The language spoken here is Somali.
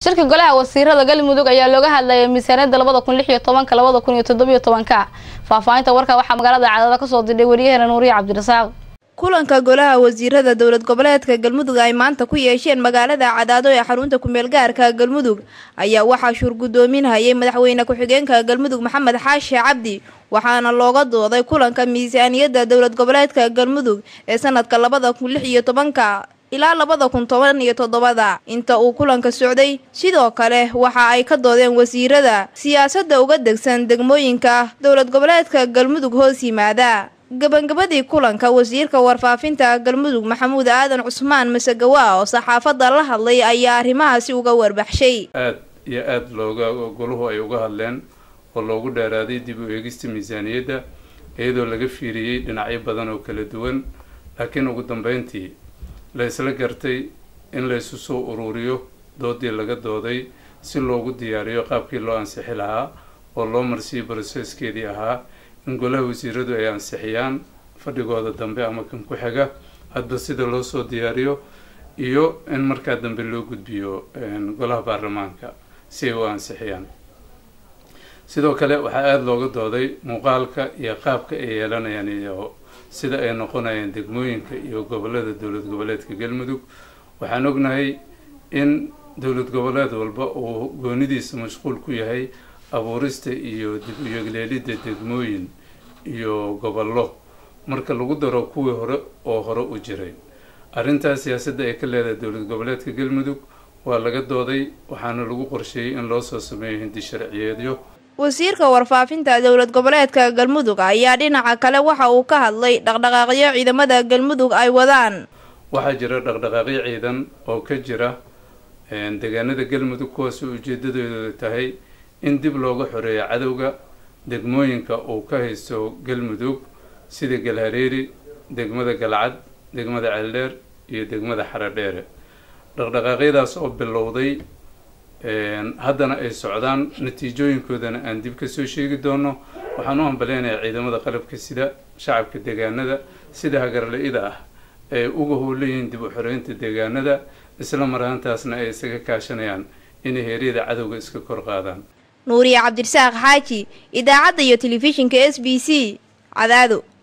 shirka golaha wasiirada galmudug ayaa looga hadlayay miisaaniyada labada kun lix iyo tobanka labada kun iyo toddobiyo tobanka faahfaahinta warka waxaa magaalada cadaada kasoo dirdhay waryaheena nuuriye cabdirasaaq kulanka golaha wasiirada dowlad goboleedka galmudug ay maanta ku yeesheen magaalada cadaado ee xarunta kumeel gaarka galmudug ayaa waxaa shuur guddoominhayay madaxweyne ku-xigeenka galmudug maxamed xaashi cabdi waxaana looga dooday kulanka miisaaniyada dowlad goboleedka galmudug ee sanadka labada kun lix iyo tobanka ilaa labada kun toban iyo toddobada inta uu kulanka socday sidoo kale waxa ay ka doodeen wasiirada siyaasadda uga degsan degmooyinka dowlad goboleedka galmudug hoos yimaada gabagabadii kulanka wasiirka warfaafinta galmudug maxamuud aadan cusmaan masegawa oo saxaafadda la hadlay ayaa arrimahaasi uga warbaxshay aad iyo aada looga goluhu ay uga hadleen oo loogu dheeraaday dib u eegista miisaaniyadda iyadoo laga fiiriyey dhinacyo badan oo kala duwan laakiin ugu dambeyntii la isla gartay in la isu soo ururiyo doodii laga dooday si loogu diyaariyo qaabkii loo ansixi lahaa oo loo marsiiyo broseskeedii ahaa in golaha wasiiradu ay ansixiyaan fadhigooda dambe ama kan ku xiga hadba sida loo soo diyaariyo iyo in markaa dambe loo gudbiyo golaha baarlamaanka si ay u ansixiyaan sidoo kale waxaa aada looga dooday muuqaalka iyo qaabka ay yeelanayaan iyo sida ay noqonayaan degmooyinka iyo gobolada dowlad goboleedka galmudug waxaan ognahay in dowlad goboleed walba uu goonidiisa mashquul ku yahay abuurista iyo dib uyegleelidda degmooyin iyo gobollo marka lagu daro kuwii hore oo hore u jiray arrintaas siyaasadda ay ka leedahay dowlad goboleedka galmudug waa laga dooday waxaana lagu qorsheeyey in loo soo sameeyo hindi sharciyeedyo wasiirka warfaafinta dowlad goboleedka galmudug ayaa dhinaca kale waxa uu ka hadlay dhaqdhaqaaqyo ciidamada galmudug ay wadaan waxaa jira dhaqdhaqaaqyo ciidan oo ka jira deegaanada galmudug kuwaasoo ujeedadoodu tahay in dib looga xoreeyo cadowga degmooyinka uu ka haysto galmudug sida galhareeri degmada galcad degmada ceeldheer iyo degmada xaradheere dhaqdhaqaaqyadaas oo bilowday haddana ay socdaan natiijooyinkoodana aan dib kasoo sheegi doono waxaan u hambaleynayaa ciidamada qalabka sida shacabka deegaanada sida hagarla-ida ah ay uga howlayihiin dib u xoreynta deegaanada isla marhaantaasna ay isaga kaashanayaan inay heeryada cadowga iska kor qaadaan nuuriye cabdirasaaq xaaji idaacadda iyo telefishinka s b c cadaado